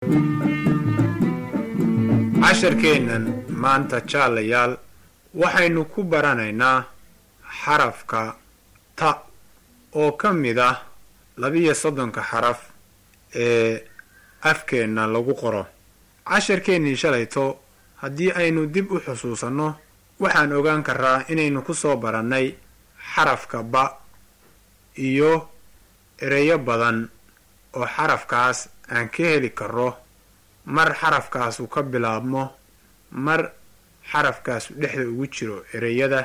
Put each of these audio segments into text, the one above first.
casharkeennan maanta jaalayaal waxaynu ku baranaynaa xarafka ta oo ka mid ah labiyo soddonka xaraf ee afkeenna lagu qoro casharkeennii shalayto haddii aynu dib u xusuusanno waxaan ogaan karaa inaynu ku soo barannay xarafka ba iyo ereyo badan oo xarafkaas aan ka heli karo mar xarafkaasu ka bilaabmo mar xarafkaasu dhexda ugu jiro ereyada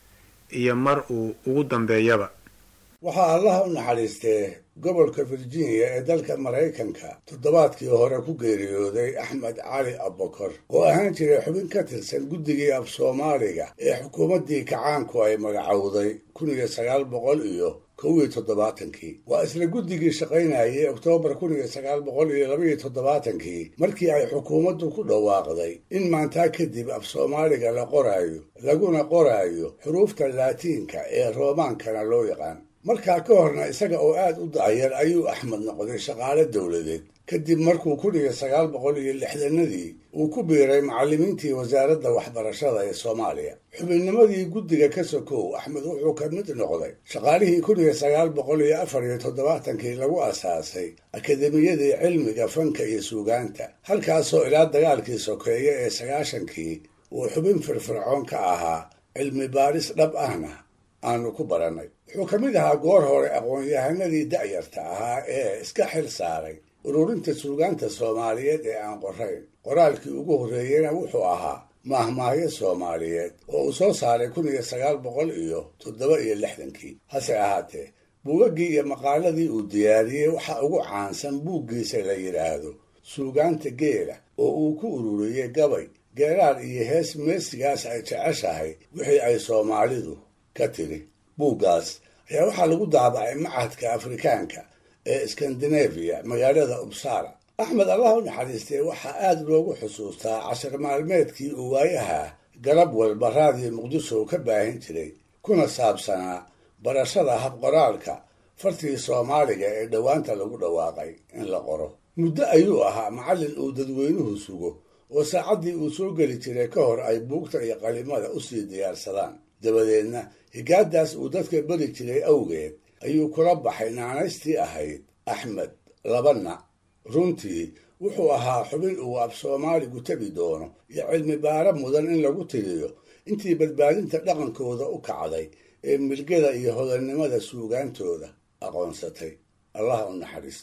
iyo mar uu ugu dambeeyaba waxaa allaha u naxariistee gobolka virginia ee dalka maraykanka toddobaadkii hore ku geeriyooday axmed cali abbakor oo ahaan jiray xubin ka tirsan guddigii af soomaaliga ee xukuumaddii kacaanku ay magacowday kun iyo sagaal boqol iyo kow iyo toddobaatankii waa isla guddigii shaqaynayay oktoobar kun iyo sagaal boqol iyo labaiyo toddobaatankii markii ay xukuumaddu ku dhawaaqday in maantaa kadib af soomaaliga la qoraayo laguna qoraayo xuruufta laatiinka ee roomaankana loo yaqaan markaa ka horna isaga oo aad u da'yar ayuu axmed noqday shaqaale dowladeed kadib markuu kun iyo sagaal boqol iyo lixdanadii uu ku biiray macallimiintii wasaaradda waxbarashada ee soomaaliya xubinnimadii guddiga ka sokow axmed wuxuu ka mid noqday shaqaalihii kun iyo sagaal boqol iyo afar iyo toddobaatankii lagu asaasay akademiyadii cilmiga fanka iyo suugaanta halkaasoo ilaa dagaalkii sokeeye ee sagaashankii uu xubin firfircoon ka ahaa cilmi baaris dhab ahna aanu ku barannay wuxuu ka mid ahaa goor hore aqoon-yahanadii da'yarta ahaa ee iska xil saaray ururinta suugaanta soomaaliyeed ee aan qorayn qoraalkii ugu horreeyena wuxuu ahaa maahmaahyo soomaaliyeed oo uu soo saaray kun iyo sagaal boqol iyo toddoba iyo lixdankii hase ahaatee buugaggii iyo maqaaladii uu diyaariyey waxaa ugu caansan buuggiisa la yidhaahdo suugaanta geela oo uu ku ururiyey gabay geeraar iyo hees meesigaas ay jeceshahay wixii ay soomaalidu ka tiri buuggaas ayaa waxaa lagu daabacay machadka afrikaanka ee skandinafiya magaalada ubsara axmed allah u naxariistee waxaa aada loogu xusuustaa cashar maalmeedkii uu waayaha garab walba raadiyo muqdisho ka baahin jiray kuna saabsanaa barashada habqoraalka fartii soomaaliga ee dhowaanta lagu dhawaaqay in la qoro muddo ayuu ahaa macallin uu dadweynuhu sugo oo saacaddii uu soo geli jiray ka hor ay buugta iyo qalimada usii diyaarsadaan dabadeedna higaadaas uu dadka beri jiray awgeed ayuu kula baxay naanaystii ahayd axmed labana runtii wuxuu ahaa xubin uu af soomaaligu tabi doono iyo cilmi baara mudan in lagu tiriyo intii badbaadinta dhaqankooda u kacday ee milgada iyo hodannimada suugaantooda aqoonsatay allah u naxariisto